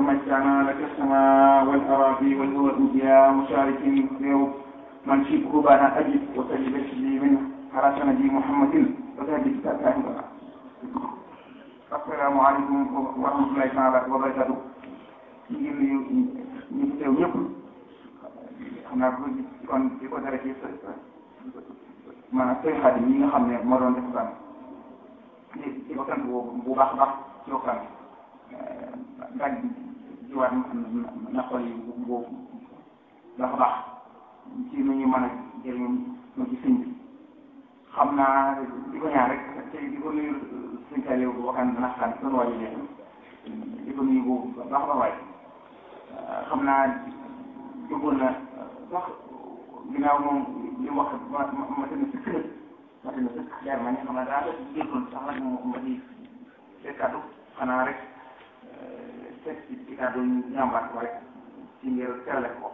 مجدنا لك السماء والأراضي والهواء يا مشارك اليوم من شبه بنا أجب وتجد لي منه على سند محمد وتهدي كتاب السلام عليكم ورحمة الله تعالى وبركاته ñu ngi nuyu ñu fi teew ñëpp xam naa ko kon di ko dara ci maanaam sëñ Xaadim ñi nga xam ne moo doon def waxtaan di di ko sant bu bu baax a baax ci waxtaan daal di jiwaat na xol yi bu bu baax a baax ci nu ñu mën a jëriñoo ci sëñ bi xam naa di ko ñaan rek te di ko nuyu sëñ Saliou bu waxtaan dana xam sunu waa ji di ko nuyu bu baax a waay xam naa bëggoon na sax ginnaaw moom li mu wax ma ma ma tënk sëkk nag ma tënk sëkk leer ma ne xam naa daa def jéggoon sax nag ma di seet kàddu xanaa rek seet ci kàddu ñambaat ko rek ci ngir terale ko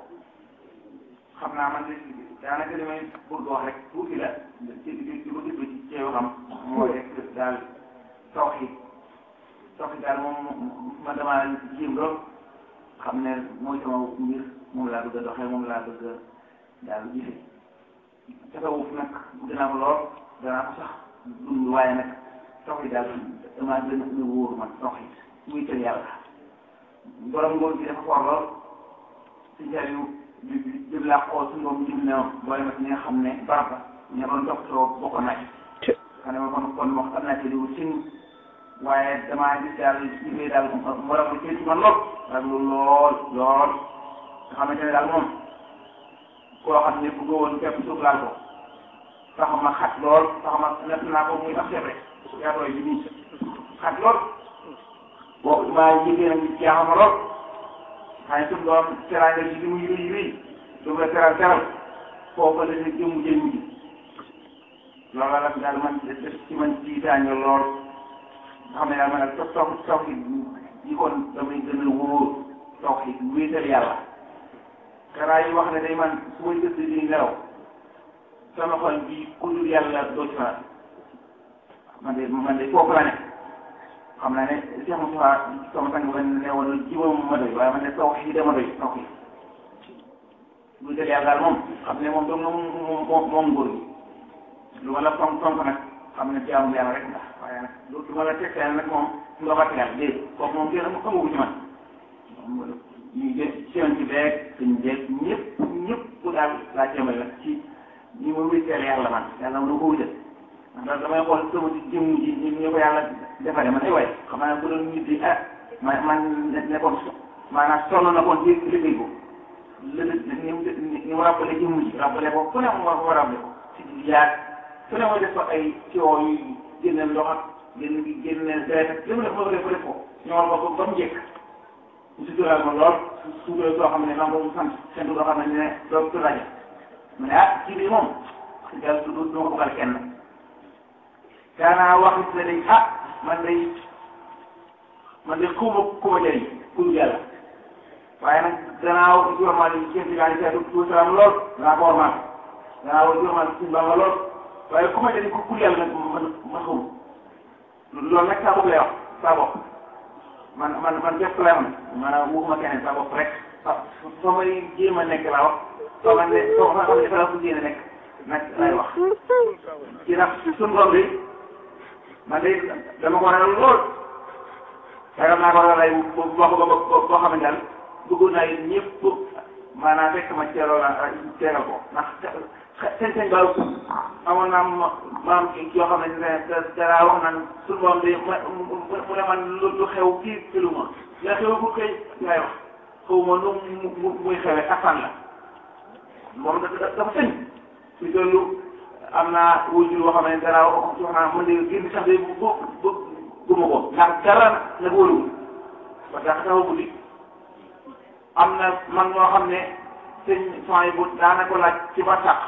xam naa man de daanaka li may bëgg wax rek tuuti la ci di ko déglu ci ceew xam mooy rek daal tawxiid tawxiid daal moom man damaa jéem lool xam ne mooy sama mbir moom laa bëgg a doxee moom laa bëgg a daal gisee tasawuf nag dinaa ko lool danaa ko sax dund waaye nag tawxiid daal damaa gën a wóoru man tawxiid muy tël yàlla borom ngóor gi dafa xool lool si jariñu di di laa xool suñu borom jëm ne boole ma ci ñi nga xam ne barab la ña doon toppatoo bokk naa ci xam ne ma kon kon wax am naa ci liwu sin waaye damaa gis daal liggéey daal borom bi ci man lool ak lu lool lool nga xamante ne daal moom koo xam ne bëgg woon képp suuf laal ko tax ma xat lool tax ma natt naa ko muy ab sebre yaatooy bi nii xat lool boo maa yëgee nag ci jaaxal ma lool xëy suñu doom teraanga ji li muy rëy rëy du la teral teral foofu la ne jëmu jëmu ji loolu la daal man ci man jiitaañu lool nga xam ne daal man daal toog toog toog yi kon damay gën a wóor toog yi wéetal yàlla karaa yi wax ne day man su may tëdd di nelaw sama xol bi ku dul yàlla doo ci fanaan man de man de foofu la ne xam naa ne Cheikh Moussa sama sang ba ne woon jiwam ma doy waaye man de taw yi dama doy taw yi wéetal yàlla daal moom xam ne moom doom moom moom moom nguur gi lu ma la fonk fonk nag xam ne jaamu yàlla rek la waaye nag lu ma la tegtee nag moom nga bàtt yàlla déedéet kooku moom kenn xamagu ci man ñu jë seen ci beeg suñ beeg ñëpp ñëpp daal laa jëmale nag ci ñi ma wétteel yàlla man yàlla ma du ko wutal ndax damay xool sama ci jëmm ji ñu ñu ko yàlla defaree man ay waay xam naa bu doon nit di ah man man ne kon maanaam sonn na kon ci liggéey ko lële ni mu ni mu rappelé jëmm ji rappelé ko fu ne mu war ko rappelé ko ci yaag fu ne ma def ko ay coow yu génne ndox ak génn gi génne deret ak li mu def ma def ko def ko ñëwal ko ba mu jekk mu si dural ma lool su suulee soo xam ne maa ngi ko sant seen dugub xam ne ne doo du rajo mu ne ah ci biir moom si daal du du ma ko bal kenn daanaa wax it ne day ah man day man day ku ma ku ma jëriñ ku dul yàlla waaye nag danaa wax ci warmaal yi kenn ci daal di seetlu tout salaam lool danaa ko warmaal danaa wax ci warmaal suñu bànga lool waaye ku ma jëriñ ku ku yàlla nag man man xamul loolu nag saa bopp lay wax saa bopp man man man képp lay wax maanaam waxuma keneen saa bopp rek ah soo may jéem a nekk laa wax soo ma ne soo ma xam ne fa la ko jéem a nekk nag lay wax ci nag suñu borom bi man de dama ko waral lool yaakaar naa ko waral ay boo boo boo boo xam ne daal bëggoon naa yéen ñëpp maanaam fekk ma teeloo la teelal ko ndax seen seen baaw amoon naa ma maam yoo xam ne da dara wax naan suñu moom de ma mu ne man lu xew kii filu ma la xew bu kay ngay wax xaw ma nu mu muy xewee asaan la moom dafa sëñ si dollu am naa wujur boo xam ne dara wax naa man de génn sax de bu bu guma ko ndax dara nag wóoruwul parce que xaw guddi am na man ñoo xam ne sëñ son bu daana ko laaj ci ba tax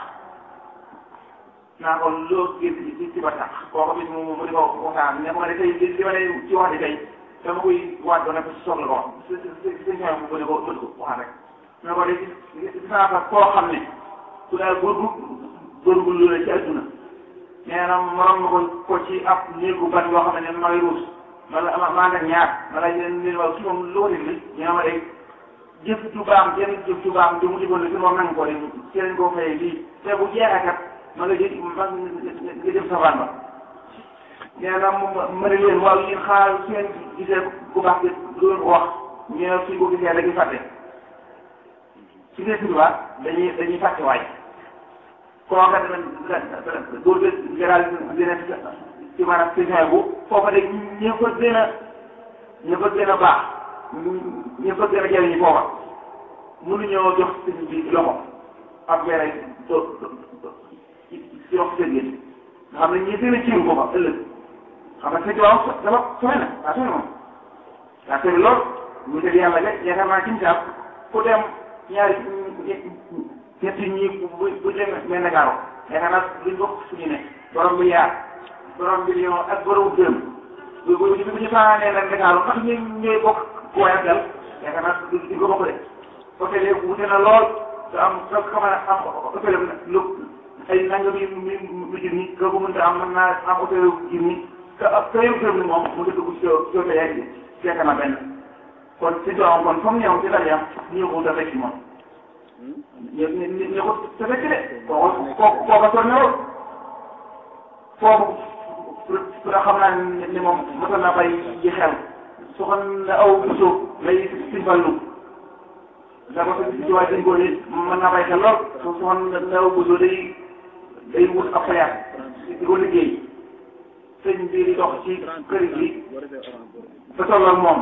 naa ko loo gis ci ci ba tax kooku bis mu mu di ko waxtaan ne ko ma de tey li ma ne ci wax di tey dama koy waat doon ko si soxla ko wax si si si si ñoom mu ne ko mën ko waxaan rek ne ko de gis naa fa koo xam ne su daal góorgu góorgul lu la ci adduna nee na morom na ko ko ci ab néegu ban yoo xam ne ma ngay ruus ma la ma maa ngi ñaar ma la leen leen waaw kii moom lu ko déglu ñu ne ma de jëf ju baax jenn jëf ju baax ju mu digoon la ci moom nangu ko de ci lañ koo fayee lii te bu jeexee kat ma nga jël ma nga jëm safaan ba nee na ma ne leen waaw yéen xaar su ngeen gisee ku baax bi doon ko wax ñu ne suñ ko gisee dañuy fàtte su dee suñu waa dañuy dañuy fàtte waay kooka dana góor gi gëral dina ci maanaam saison bu foofa de ñi ko gën a ñi ko gën a baax ñi ko gën a jëriñu foofa mënuñoo jox sëñ bi loxo ab weer do ci wax sëñ bi nga xam ne ñi gën a ciw foofa ëllëg xam nga sëñ waaw dafa sooy na daa sooy moom daa sooy lool ñu tëdd yàlla de yaakaar naa ci misaal ku dem ñaari ñetti ñi bu bu demee mel na gaaro yaakaar naa duñ bokk suñu ne borom bi yaar borom bi ñoo ak borom dërëm bu bu bu ñu fanaanee nag Ndakaaru ndax ñu ñooy bokk ku waay ak dal yaakaar naa du du ko bokk de hôtel yi wute na lool te am nga xam ne am hôtel lu ay nangam yi mi mi junni nga ko mënta am mën naa am hôtel junni te ak te yow dërëm ni moom mu ngi dugg ci ci hôtel yaa ngi yaakaar naa benn kon si doom kon comme ñëw ci dara yam ñu ko dafay ci moom ñu ñu ñu ko dafay ci de kooku kooku kooku sonn na lool foofu nga xam naa ni moom mosoon naa bay ji xel su xam ne aw suuf lay si ballu da ko si waay dañ ko ni mën naa bay xel lool su su xam ne aw suuf day day wut ab fayaat di ko liggéey sëñ bi di dox ci kër gi ba tolloog moom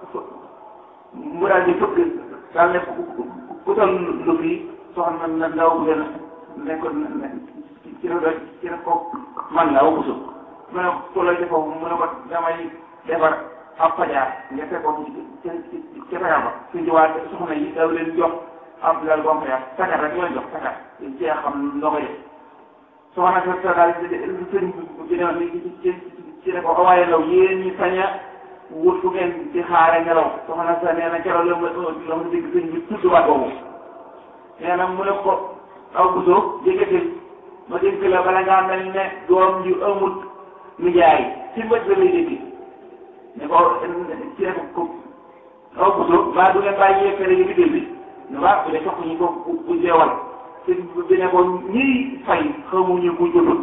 mu daal di fëgg daal ne ku toll lu fii soxna na ndaw bu gën ne ko ci la ci la ko man la aw suuf mu ne ko lay defoo mu ne ko damay defar ab fajar nga fekkoon ci ci ci fajar ba suñ jiwaat soxna yi daw leen jox ab lal bom fajar sakat rek leen jox sakat ci xam loo koy def soxna sa sa daal sëñ bi ne ci ci ne ko waaye law yéen ñi sañ a wut fu ngeen di xaare ngelaw soxna sa nee na keroog la ma la ma dégg sëñ bi tudd waat boobu nee na mu ne ko aw busoo jéggatil ma dégg la bala ngaa mel ne doom ju amut nijaay ci mbët ba lay dégg ne ko ci ne ko aw busoo mbaa du ngeen bàyyi yekkale yi liggéey bi ne waa bu dee topp ñu ko bu jeewal te bi ne ko ñiy fay xamuñu ku jotul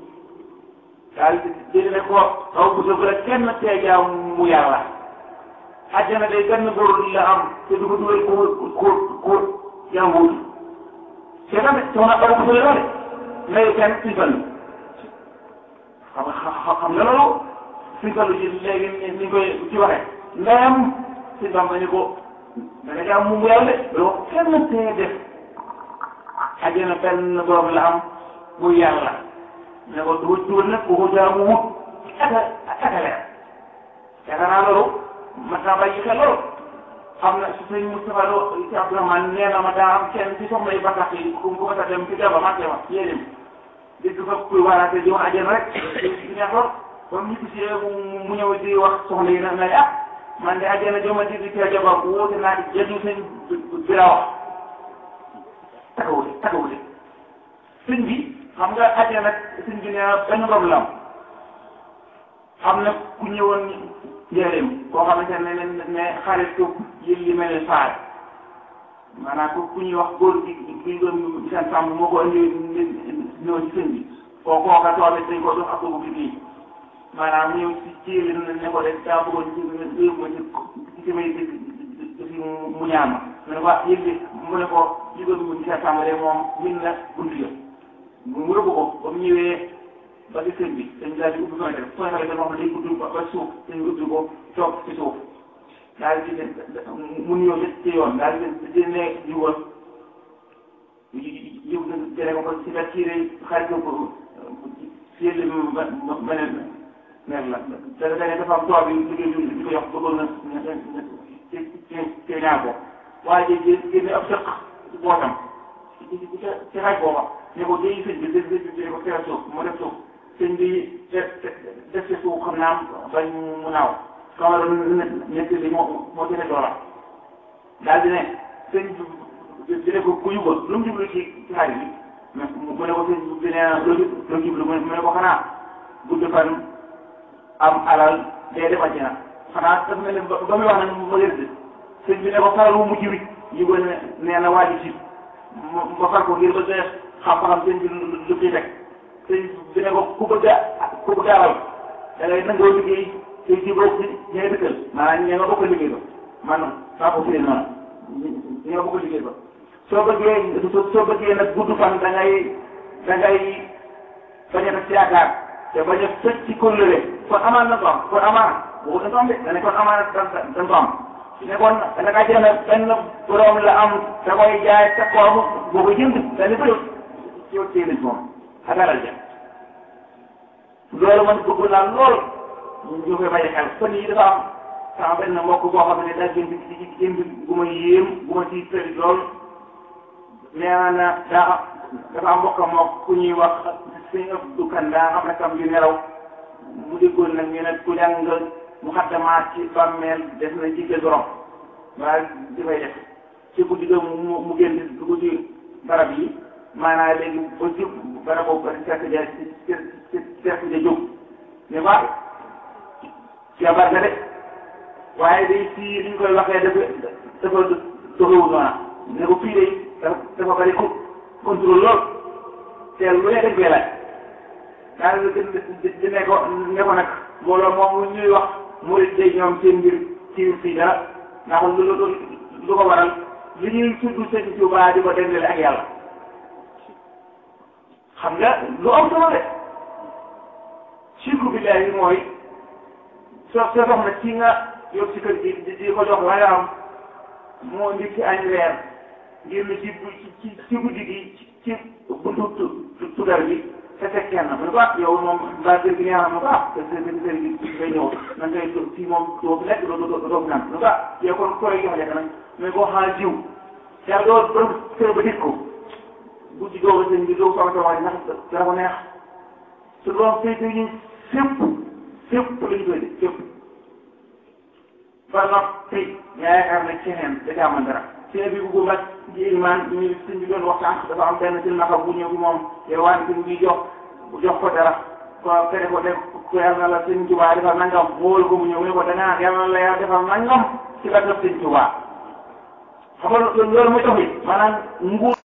daal di ne ko aw busoo bu la kenn tee jaam mu yàlla àjjana day benn góor la am te du ko dugal ko ko ko jànguwul te tamit soxna aw busoo la de mais kenn si fan xam nga xam nga loolu si fan ji léegi ni ñu koy ci waxee ndeyam si fan dañu ko dana jàmm mu yàlla de loo kenn tee def àjjana benn borom la am bu yàlla ne ko du dugal nag ku ko jaamu wut aka aka leer yaakaar naa loolu mat naa bàyyi xel loolu xam na si sëñ Moustapha Lo ci Abdourahmane nee na ma daa am kenn ci soxna yi batax yi ku ko batax dem ci daba marché ma yéenim dégg fa kuy waaraate di wax àjjana rek di neex lool comme ñu gisee mu ñëw di wax soxna yi na na ah man de àjjana joma di di tee jabar wóote naa jëdu sëñ bi la wax takawute takawute sëñ bi xam nga àjjana sëñ bi nee benn borom la am xam na ku ñëwoon njëriñ koo xamante ne ne ne xaritu yi li mel ne faar maanaam ku ku ñuy wax góor gi gi doon seen sàmm moo ko indi ñëw ci sëñ bi koo kooka toobit dañ ko jox ak dugub bi kii maanaam ñëw ci ci li ne ko def daa bëggoon ci yëngu ci ci may ci mu ñaan ma mu ne ko yëg li mu ne ko ci doon mu seen sàmm de moom min na buntu ya mu rëbb ko ba mu ñëwee ba ci sëñ bi dañ daal di ubbi fenêtre fenêtre bi moom day gudd ba suuf dañ ubbi ko toog ci suuf daal di mu nuyoo ci yoon daal di di ne jiwoon jiw jëlee ko ko ci la tiire xarit ko ci yële ma ma beneen mer la da da dafa am tool bi liggéey bi di ko yox bëggoon na ci ci ci ñaar ko waaye ji génne ab sëq ci bootam ci ci ci xaj booba ne ko jëyi sëñ bi dé dé ko tere suuf mu def suuf sëñ bi def def ci suuf xam naa bañ mu naaw kama doon ñett li moo moo gën a doola daal di ne sëñ bi di ne ko ku yuba lu mu jublu ci ci xarit bi mu ne ko sëñ bi ne loo loo jublu mu ne ko xanaa gudd fan am alal dee dem àjjana xanaa daf mel ne ba ba muy wax nag ma gën sëñ bi ne ko faral wu mujj wi ñu ko ne nee na waa ji si ma far ko ngir bëgg xam-xam sëñ bi lu ciy teg sëñ bi ne ko ku bëgg a ku bëgg a alal da ngay nangoo liggéey te ci bokk ñi ngay dëkkal maanaam ñi nga bokk liggéey ba man saa ko firee noonu ñi nga bokk liggéey ba soo bëggee soo bëggee nag gudd fan da ngay da ngay bañ a def ci yaakaar te bañ a tëj ci kóllëre kon amaan na ko am kon amaan boobu dañ ko am de da ne kon amaan dañ dañ ko am ne kon da nga jënd benn borom la am da koy jaay sa koom boo ko jënd da ne bëri ci yow téye nañ moom ak alal ja loolu man bëgg naa lool ñu koy bàyyi xel fan yii dafa am sama benn mbokk boo xam ne daa jënd ci jënd gu ma yéem gu ma ciy tëri lool nee na daa dafa am mbokk moo ku ñuy wax sëñ Abdou Kan daa xam ne kam yu nelaw mu déggoon nag ñu ne ku jàng mu xaddamaat ci bàmmeel def na ci kër borom waaye di fay def ci guddi ga mu mu génn dugg ci barab yi maanaam léegi ba ci barab boobu ba fekk ja fekk ja jóg ne ko jabar nga de waaye day fii li ñu koy waxee dafa dafa doxewul noona ne ko fii day dafa bari ko contrôle lool te lu ne dañ koy laaj daal di ne ko ne ko nag mbooloo moom ñuy wax murid day ñoom seen mbir ci fii dara ndax lu lu lu ko waral li ñuy tudd sëñ Tuubaa di ko dendale ak yàlla xam nga lu am solo de sirku billaahi mooy soo soo soxna ci nga yóbbu ci kër gi di di ko jox la nga am moo ndikki añ reer ngir ne ci ci ci guddi gi ci buntu tugar bi te fekk kenn mu ne ko ah yow moom mbaa kër gi neex na mu ne ko ah kër gi kër gi ngay ñëw nan ngay fii moom doo fi lekk doo doo doo fi naan mu ne ko ah yow kon koy jox lekk nag mais koo xaar jiw yàlla doo borom kër ba dit ko guddi googu sëñ bi doo soxla sama ndax dara ko neex su doon féete ñu fépp fépp lañ koy def fépp ba noppi nga yaakaar ne keneen da caa mën dara seen bi bu mag ci iman ñu sëñ bi doon waxtaan dafa am benn seen naka bu ñëw bi moom yow waan bi mu ngi jox jox ko dara ko fere ko def ko yàlla na la sëñ Tuubaa defal nangam wóolu ko mu ñëw mu ne ko da ngaa yàlla na la yàlla defal nangam ci la def sëñ Tuubaa xam nga loolu mooy tax maanaam nguur